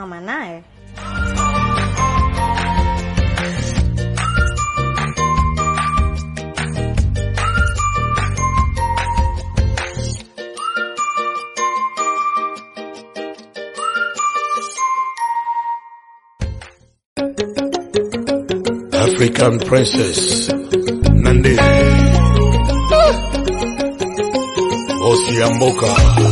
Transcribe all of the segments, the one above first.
mama naye. African princess Nande Bosi ya mboka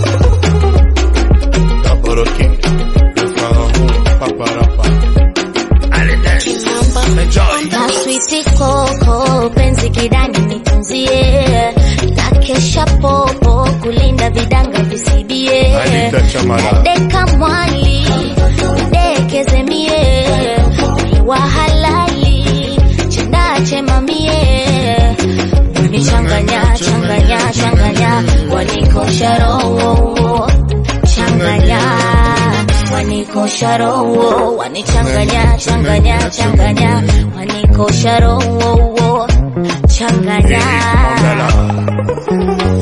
Taporoki Le pharaon Paparapa Allez dance Enjoy na switi koko penzi kidani nitunzie na kesha popo kulinda vidanga visibie Anita Chamala deka mwali dekeze mie wa halali chendache mamie nichanganya changanya changanya wanikosha roho changanya wanikosha roho wanichanganya changanya changanya wanikosha roho changanya Mandala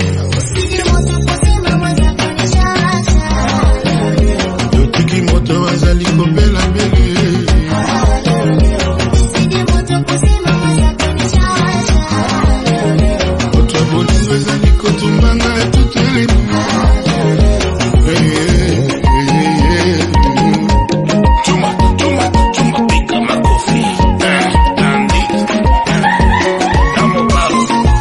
yotiki moto azali kobela mbele moto ya bolingo ezali kotumbanga tutelemi Chuma Chuma Chuma Pika makofi Eh, Nandi Namo Palo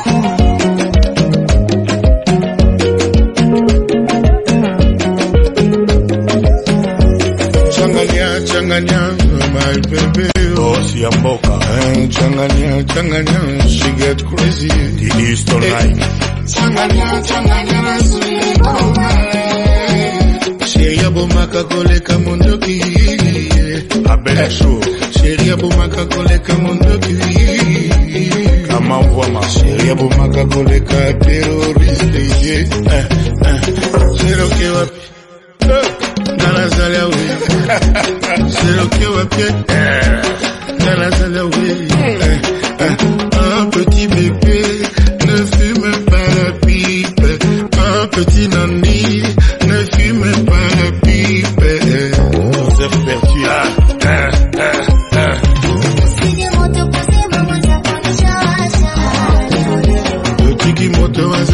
changanya changanya my baby Bosi ya mboka Eh, changanya changanya she get crazy The Eastern Line changanya changanya na sulikoma sheria bomaka koleka mondoki Abel Show sheria bomaka koleka mondoki Kama Mvwama sheria bomaka koleka teroriste ye eh, eh. seroke wapi Eh, nalazali awe seroke wapi nalazali awe Eh, eh. un petit bébé ne fume pas la pipe un petit nani ne fume pas la pipe Joseph Berthier yotiki moto